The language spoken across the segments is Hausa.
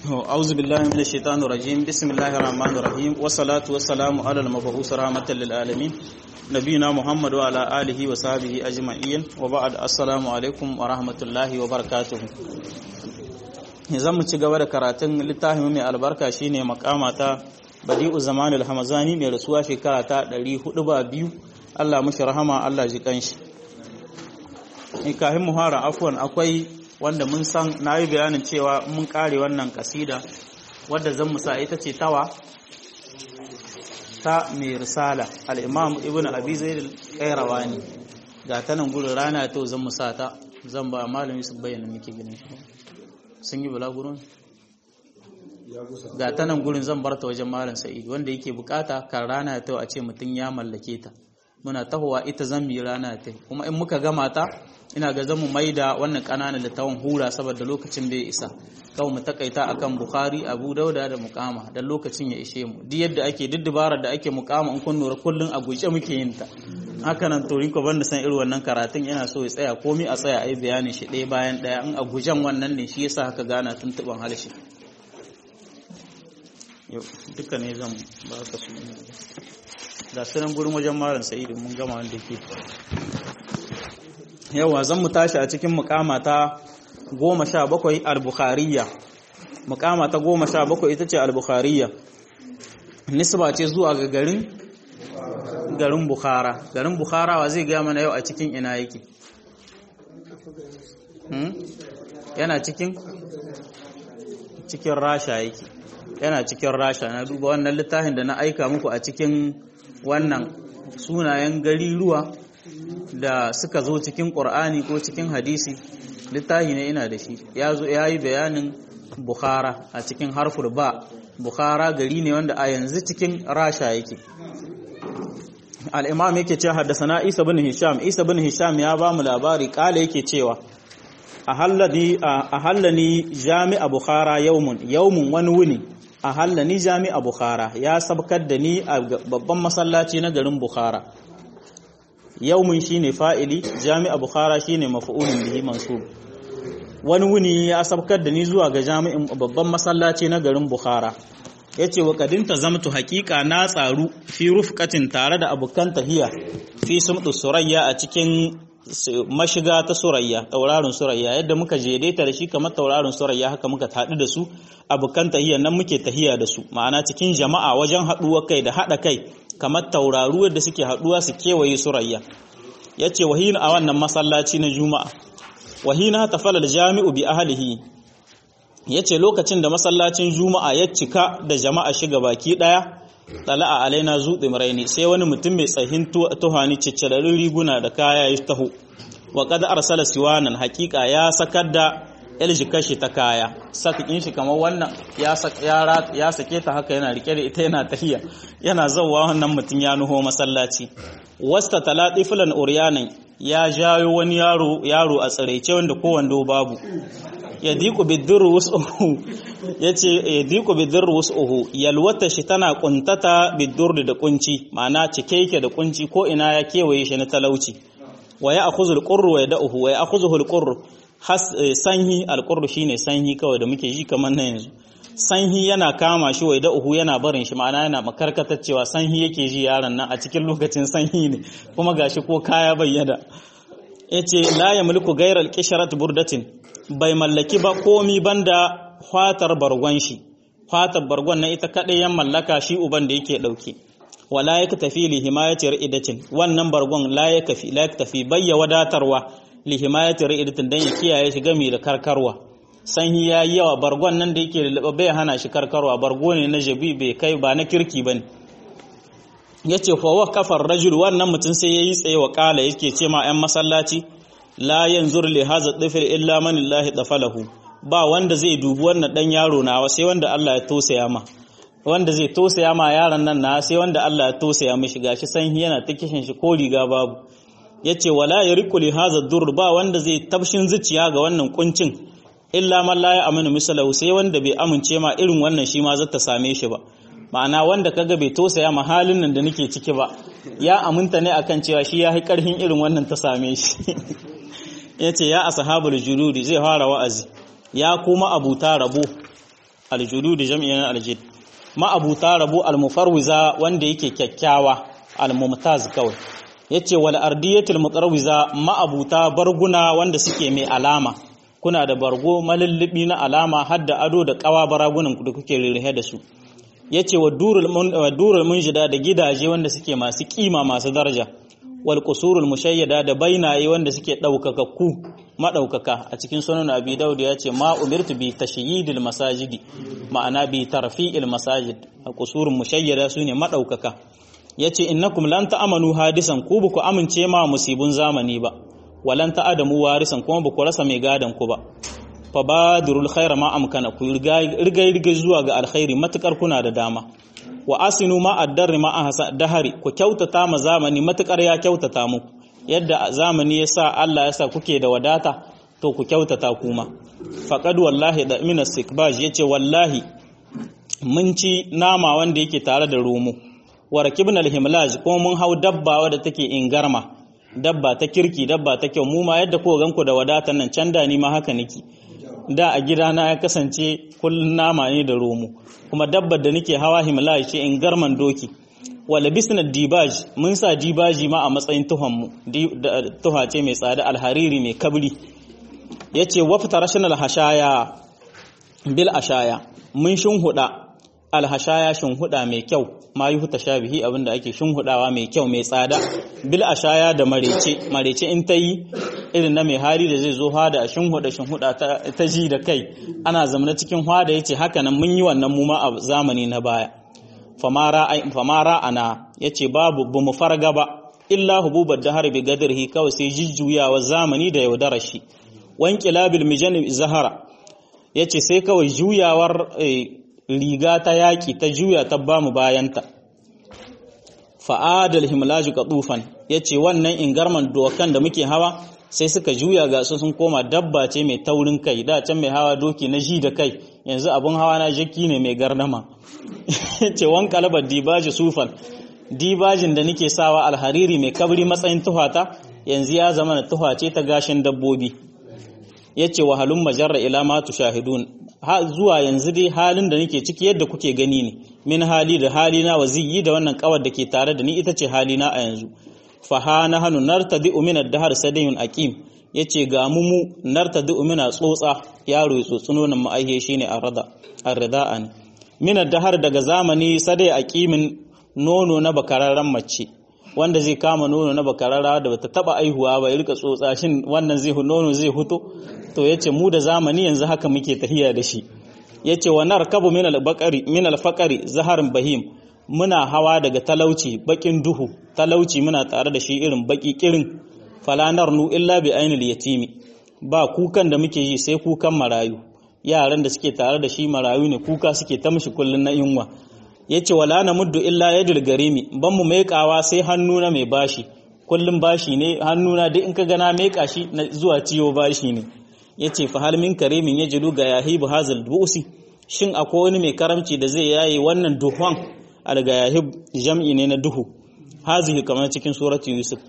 أعوذ بالله من الشيطان الرجيم بسم الله الرحمن الرحيم والصلاة والسلام على المبعوث رحمة للعالمين نبينا محمد وعلى آله وصحبه أجمعين وبعد السلام عليكم ورحمة الله وبركاته zan mu ci gaba da karatun littafin mai albarka shine makama ta badi'u zamanul hamazani mai rasuwa shekara ta 402 Allah mushi rahama Allah ji kanshi in kafin mu fara afwan akwai wanda mun san na yi bayanin cewa mun kare wannan kasida wadda zan musa ita ce tawa ta mai risala al'imam ibn abi zaid al-qayrawani ga ta nan gurin rana ta zan musa ta zan ba malami su bayyana muke ganin shi sun yi bulagurin ga ta nan gurin zan barta wajen malam sa'id wanda yake bukata kan rana ta a ce mutum ya mallake ta muna tahowa ita zan yi rana ta kuma in muka gama ta ina ga zamu maida wannan kananan littawan hura saboda lokacin bai isa kawai mu takaita akan bukhari abu dauda da mukama dan lokacin ya ishe mu duk yadda ake duk dabarar da ake mukama in kun nura kullun a guje muke yin ta haka nan to rinko banda san irin wannan karatun yana so ya tsaya komai a tsaya ai bayanin shi ɗaya bayan ɗaya in a gujen wannan ne shi yasa haka gana tuntuban harshe yau duka ne zan ba ka su da sunan gurin wajen malam sa'idu mun gama wanda ke yawa zan mu tashi a cikin mukama ta goma sha bakwai al-bukhariya mukama ta goma sha bakwai ita ce al-bukhariya nisba ce zuwa ga garin garin bukhara garin bukhara wa zai gaya mana yau a cikin ina yake yana cikin cikin rasha yake yana cikin rasha na duba wannan littafin da na aika muku a cikin wannan sunayen gari ruwa da suka zo cikin ƙur'ani ko cikin hadisi littafi ne ina da shi ya zo ya yi bayanin bukhara a cikin harfur ba bukhara gari ne wanda a yanzu cikin rasha yake al'imam yake ce haddasa isa bin hisham isa bin hisham ya ba mu labari kala yake cewa a hallani jami'a bukhara yaumun yaumun wani wuni a hallani jami'a bukhara ya sabkar da ni a babban masallaci na garin bukhara yaumun shine fa'ili jami'a bukhara shine maf'ulun bihi mansub wani wuni ya sabkar da ni zuwa ga jami'in babban masallaci na garin bukhara yace wa kadinta zamtu haqiqa na tsaru fi rufqatin tare da abukan tahiya fi sumdu surayya a cikin mashiga ta surayya tauraron surayya yadda muka jedaita da shi kamar tauraron surayya haka muka haɗu da su abukan tahiya nan muke tahiya da su ma'ana cikin jama'a wajen haɗuwa kai da haɗa kai kamar tauraru da suke haɗuwa su kewaye surayya yace wahina a wannan masallaci na juma'a wahina tafalal jami'u bi ahlihi yace lokacin da masallacin juma'a ya cika da jama'a shiga baki daya tala'a alaina zuɗi maraini sai wani mutum mai tsahin tuhani ciccirarin riguna da kaya ya taho wa kada arsala siwanan hakika ya sakar da kashi ta kaya sakin shi kamar wannan ya sake ta haka yana rike da ita yana tahiya yana zauwa wannan mutum ya nuho masallaci wasta talati fulan uryanan ya jayo wani yaro yaro a tsiraice wanda ko wando babu ya diku bidurru wasuhu ya ce ya diku bidurru wasuhu yalwata shi tana kuntata bidurru da kunci ma'ana cike yake da kunci ko ina ya kewaye shi na talauci wa ya akhudhu alqurru wa yad'uhu wa ya akhudhu alqurru sanhi alqurru shine sanhi kawai da muke ji kamar na yanzu sanhi yana kama shi wa yad'uhu yana barin shi ma'ana yana makarkatar cewa sanhi yake ji yaron nan a cikin lokacin sanhi ne kuma gashi ko kaya bayyana yace la yamliku ghayra alqisharat burdatin bai mallaki ba komi banda fatar bargon shi fatar bargon na ita kaɗai yan mallaka shi uban da yake ɗauke wala ya tafi li himayati ri'idatin wannan bargon la ya kafi la ya tafi bayya wadatarwa li himayati ri'idatin dan ya kiyaye shi gami da karkarwa sanyi ya yi yawa bargon nan da yake lulluɓe bai hana shi karkarwa bargo ne na jabi bai kai ba na kirki bane yace fa wa kafar rajul wannan mutum sai yayi tsaye wa kala yake ce ma 'yan masallaci la yanzur li hadha dhifr illa man Allah dafalahu ba wanda zai dubi wannan dan yaro nawa sai wanda Allah ya tosaya ma wanda zai tosaya ma yaron nan na sai wanda Allah ya tosaya mishi gashi san yana ta kishin shi ko riga babu yace wala yariqu li hadha dur ba wanda zai tabshin zuciya ga wannan kuncin illa man la ya'minu misalahu sai wanda bai amince ma irin wannan shi ma zata same shi ba ma'ana wanda kaga bai tosaya ma halin nan da nake ciki ba ya aminta ne akan cewa shi ya yi karhin irin wannan ta same shi ya ce ya ashabul juludi zai fara wa'azi ya kuma abuta rabo aljudud jam'in aljid ma'abuta rabu almufarwiza wanda yake kyakkyawa almumtaz kawai yace wal ardiyatul mutarwiza ma'abuta barguna wanda suke mai alama kuna da bargo malullubi na alama hadda ado da kawa baragunan da kuke rirhe da su yace wa durul munjida da gidaje wanda suke masu kima masu daraja wal qusurul mushayyada da bainaye wanda suke daukakakku madaukaka a cikin sunan abi daud ya ce ma umirtu bi tashyidil masajidi ma'ana bi tarfi'il masajid a qusurul mushayyada sune madaukaka yace innakum lan ta'amanu hadisan ku ba ku amince ma musibun zamani ba walan ta'adamu warisan kuma ba ku rasa mai gadan ku ba fa badrul khaira ma amkana ku riga riga zuwa ga alkhairi matukar kuna da dama wa asinu ma addar ma ahsa dahari ku kyautata ma zamani matukar ya kyautata muku yadda zamani yasa Allah yasa kuke da wadata to ku kyautata kuma faqad wallahi da min istikbaj yace wallahi mun ci nama wanda yake tare da romo wa rakibna alhimlaj kuma mun hau dabba wadda take ingarma dabba ta kirki dabba ta kyau mu ma yadda ko ganku da wadatan nan can da ni ma haka nake da a gidana ya kasance kullun nama ne da romo kuma dabbar da nake hawa himlaj ce ingarman doki wala bisna dibaj mun sa dibaji ma a matsayin tuhon mu tuha ce mai tsada alhariri mai kabri yace wafta rashanal hashaya bil ashaya mun shinhuda alhashaya shinhuda mai kyau ma yi huta shabihi abinda ake shinhudawa mai kyau mai tsada bil ashaya da marece marece in ta yi irin na mai hali da zai zo hada a shinhuda shinhuda ta ji da kai ana zamana cikin hada yace haka nan mun yi wannan mu ma a zamani na baya famara ana yace babu bamu farga ba illa hububar dahar bi gadrihi kawai sai jijjuyawa zamani da yaudarar shi wanqilabil mijan zahara yace sai kawai juyawar riga ta yaƙi ta juya ta ba mu bayanta fa'adal himlaju qatufan yace wannan ingarman dokan da muke hawa sai suka juya ga su sun koma dabba ce mai taurin kai da can mai hawa doki na ji da kai yanzu abun hawa na jaki ne mai garnama ce wan kalabar dibaji sufan dibajin da nake sawa alhariri mai kabri matsayin tuhata yanzu ya zama na tuha ce ta gashin dabbobi yace wahalun majarra ila ma tushahidun zuwa yanzu dai halin da nake ciki yadda kuke gani ne min hali da halina wa ziyi da wannan kawar da ke tare da ni ita ce halina a yanzu fa ha na hannu nartadi min ad-dahr sadayun aqim yace ga mu mu nartadi min tsotsa yaro ya tsotsuno nan ma'aihe shine arada arrida'an min ad-dahr daga zamani sadai aqimin nono na bakararren mace wanda zai kama nono na bakararra da bata taba aihuwa ba ya rika tsotsa shin wannan zai nono zai huto to yace mu da zamani yanzu haka muke tahiya da shi yace wa narkabu min al-baqari min al-faqari zaharin bahim muna hawa daga talauci bakin duhu talauci muna tare da shi irin baki kirin falanar nu illa bi ainil yatimi ba kukan da muke yi sai kukan marayu yaran da suke tare da shi marayu ne kuka suke ta mishi kullun na yunwa yace wala na muddu illa yadul garimi ban mu maikawa sai hannu na mai bashi kullum bashi ne hannuna duk in ka gana meka shi zuwa ciwo bashi ne yace fa hal min karimin yajlu ga yahibu hazal busi shin akwai wani mai karamci da zai yaye wannan duhon alga yahib jam'i ne na duhu hazihi kamar cikin surati yusuf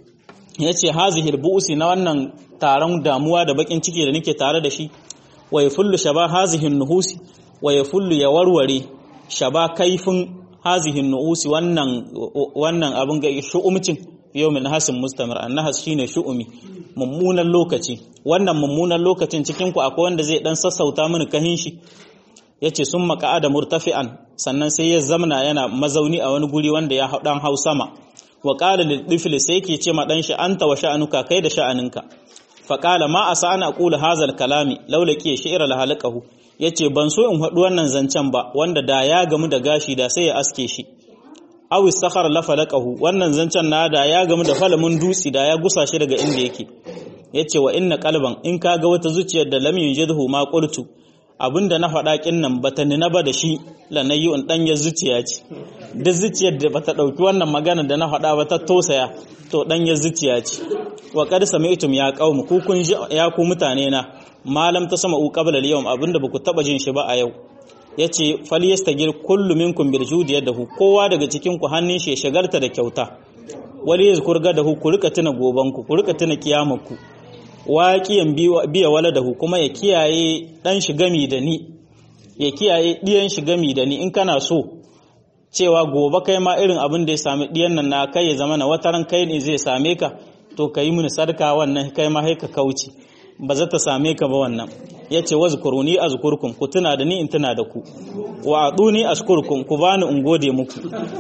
yace hazihi busi na wannan taron damuwa da bakin ciki da nake tare da shi wa yafullu shaba hazihi nuhusi wa yafullu ya warware shaba kaifin hazihin nu'usi wannan wannan abin ga shu'umcin yawmin hasin mustamir annahas shine shu'umi mummunan lokaci wannan mummunan lokacin cikin ku akwai wanda zai dan sassauta mini kahin shi yace sun maka'ada murtafi'an sannan sai ya zamna yana mazauni a wani guri wanda ya dan hau sama wa qala lil tifli sai yake ce ma dan shi anta wa sha'anuka kai da sha'aninka fa qala ma asa ana aqulu hazal kalami laula ki shi'ra la halaqahu ya ce ban so in haɗu wannan zancen ba wanda da ya gamu da gashi da sai ya aske shi awi sakhar la falaqahu wannan zancen na da ya gamu da falamin dutsi da ya gusa shi daga inda yake yace wa inna qalban in kaga wata zuciyar da lam yunjidhu ma qultu abinda na faɗa kin nan bata nina ba da shi lanayyun dan ya zuciya ce duk zuciyar da bata dauki wannan magana da na faɗa ba ta tosaya to dan ya zuciya ce wa qad sami'tum ya qaum ku kun ya ku mutane na malam ta sama qabla al-yawm abinda baku taba jin shi ba a yau yace falyastagir kullu minkum bil judi yadahu kowa daga cikin ku hannun shi ya shagarta da kyauta wali yazkur gadahu ku rika tuna goban ku ku rika tuna kiyamarku waqiyan biya waladahu kuma ya kiyaye dan shi gami da ni ya kiyaye diyan shi gami da ni in kana so cewa gobe kai ma irin abin da ya sami diyan nan na kai ya zama na wataran kai ne zai same ka to ka yi mini sarka wannan kai ma haika kauce ba za ta same ka ba wannan ya ce wa zukuruni a zukurkun ku tuna da ni in tuna da ku wa aduni ashkurkum ku bani in gode muku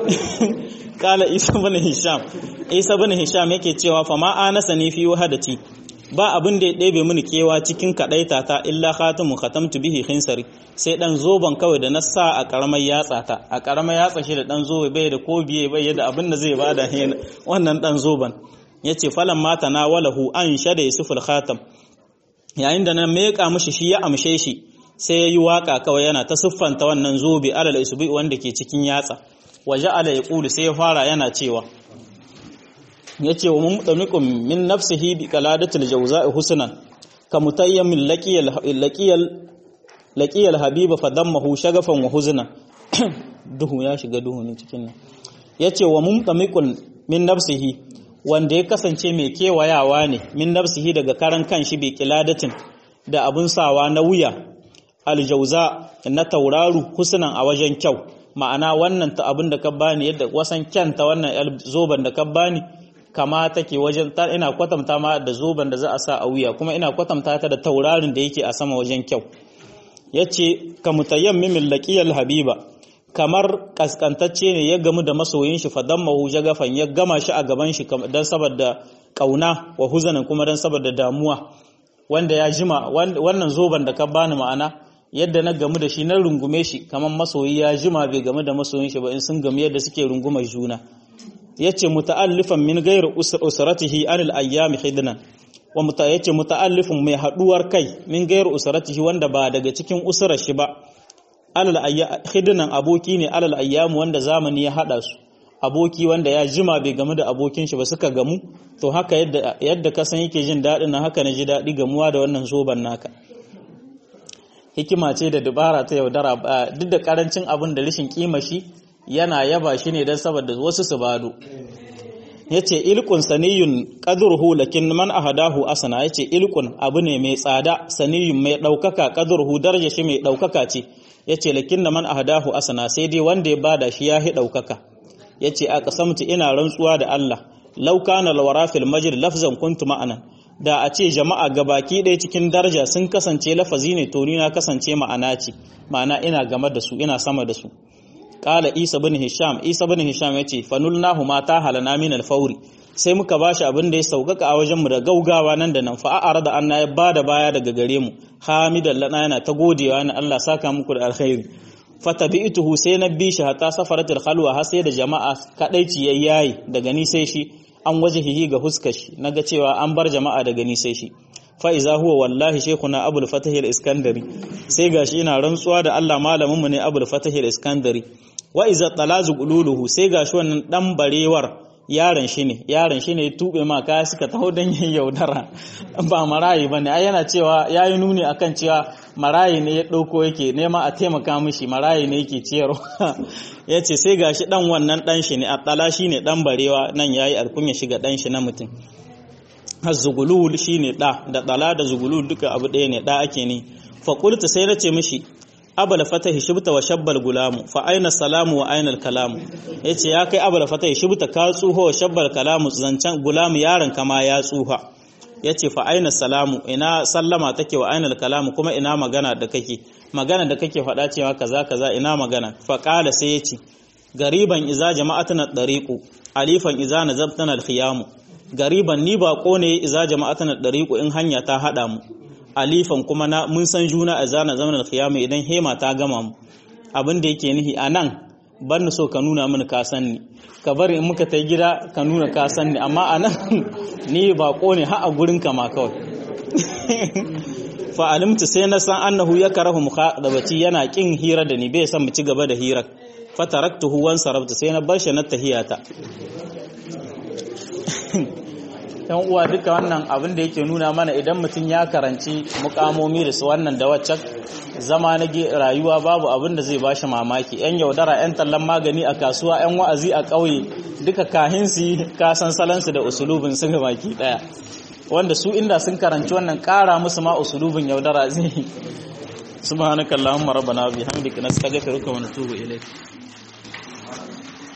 kala isa bin hisham isa bin hisham yake cewa fa ma anasa ni fi wahadati ba abin da ya ɗebe mini kewa cikin kaɗaita ta illa khatamu khatamtu bihi khinsari sai dan zoban kawai da na sa a karamar yatsa ta a karamar yatsa shi da dan zobe bai da ko biye bai da abin da zai bada wannan dan zoban yace falan mata na walahu an shada yusuful khatam yayin da na meka mishi shi ya amshe shi sai yayi waka kawai yana ta siffanta wannan zobe alal isbi wanda ke cikin yatsa waje ala yaqulu sai ya fara yana cewa yace wa mumtamiqum min nafsihi bi qaladatil jawza'i husnan ka mutayyamin laqiyal laqiyal laqiyal habiba fadammahu shagafan wa huzna duhu ya shiga duhu ne cikin nan yace wa mumtamiqun min nafsihi wanda ya kasance mai kewayawa ne min nafsihi daga karan kanshi bi qiladatin da abun sawa na wuya aljauza na tauraru husnan a wajen kyau ma'ana wannan ta abin da ka bani yadda wasan kyanta wannan zoban da ka bani kama take wajen ina kwatanta ma da zoban da za a sa a wuya kuma ina kwatanta ta da taurarin da yake a sama wajen kyau yace ka mutayammimin laqiyal habiba kamar kaskantacce ne ya gamu da masoyin shi fadammahu jagafan ya gama shi a gaban shi dan saboda kauna wa huzanin kuma dan saboda damuwa wanda ya jima wannan zoban da ka bani ma'ana yadda na gamu da shi na rungume shi kamar masoyi ya jima bai gamu da masoyin shi ba in sun gamu yadda suke rungumar juna yace muta'allifan min ghairi usratihi anil ayyami khidnan wa muta yace muta'allifun mai haduwar kai min ghairi usratihi wanda ba daga cikin usurar shi ba alal ayyam khidnan aboki ne alal ayyam wanda zamani ya hada su aboki wanda ya jima bai gamu da abokin shi ba suka gamu to haka yadda yadda ka san yake jin dadin nan haka na ji dadi gamuwa da wannan zoban naka hikima ce da dubara ta yaudara duk da karancin abin da rashin kima shi yana yaba shi ne don saboda wasu su bado ya ce ilkun saniyun ƙadurhu lakin man ahadahu asana ya ce ilkun abu ne mai tsada saniyun mai ɗaukaka ƙadurhu darja shi mai ɗaukaka ce ya ce lakin man ahadahu asana sai dai wanda ya bada shi ya hi ɗaukaka ya ce a ƙasamta ina rantsuwa da Allah lauka na lawara fil majid lafzan kuntu ma'anan da a ce jama'a gabaki ɗaya cikin daraja sun kasance lafazi ne to ni na kasance ma'ana ce ma'ana ina game da su ina sama da su Kala Isa bin Hisham, Isa bin Hisham ya ce, Fanulnahu ma ta halana min alfauri, sai muka bashi abin da ya sauƙaƙa a wajenmu da gaugawa nan da nan fa'a'ar da anna ya bada baya daga gare mu, hamidan lana yana ta godewa na Allah saka muku da alkhairi. Fatabi'tuhu sai na bi shi hatta safaratul khalwa har sai da jama'a kadaici yayi daga ni sai shi an wajihihi ga huskar shi naga cewa an bar jama'a daga ni sai shi. fa'iza huwa wallahi shekuna abul fatahil iskandari sai gashi ina rantsuwa da Allah malaminmu ne abul fatahil iskandari wa iza talazu qululuhu sai gashi wannan dan barewar yaron shi ne yaron shi ne ya tube ma kaya suka taho dan yin yaudara ba marayi bane ai yana cewa yayi nuni akan cewa marayi ne ya dauko yake nema a taimaka mishi marayi ne yake ciyarwa yace sai gashi dan wannan dan shi ne attala shi ne dan barewa nan yayi alkunya shiga dan shi na mutum zugulul shine da da dala da zugulul duka abu ɗaya ne da ake ne fa qultu sai nace mishi abal fatahi shibta wa shabbal gulamu fa aina salamu wa aina kalamu yace ya kai abal fatahi shibta ka tsuho wa shabbal kalamu zancan gulamu yaron kama ya tsuha yace fa aina salamu ina sallama take wa aina kalamu kuma ina magana da kake magana da kake faɗa cewa kaza kaza ina magana fa qala sai yace gariban iza jama'atuna dariqu alifan iza nazabtana al-khiyamu gariban ni ba ne iza jama'atana dariqu in hanya ta hada mu alifan kuma na mun san juna a zana zamanin khiyama idan hema ta gama mu abin da yake nihi anan ban so ka nuna mini ka san ni ka bari in muka tai gida ka nuna ka san ni amma anan ni ba ne ha a gurin ka ma kawai fa alimtu sai na san annahu yakrahu mukhadabati yana kin hira da ni bai san mu ci gaba da hirar fa taraktuhu wan sarabtu sai na bar shi na tahiyata yan uwa duka wannan abin da yake nuna mana idan mutum ya karanci mukamomi da su wannan da waccan zama na rayuwa babu abin da zai bashi mamaki yan yaudara yan tallan magani a kasuwa yan wa'azi a ƙauye duka kahinsu kasan salansu da usulubin su ga baki daya wanda su inda sun karanci wannan ƙara musu ma usulubin yaudara zai subhanakallahumma rabbana bihamdika nastaghfiruka wa natubu ilayk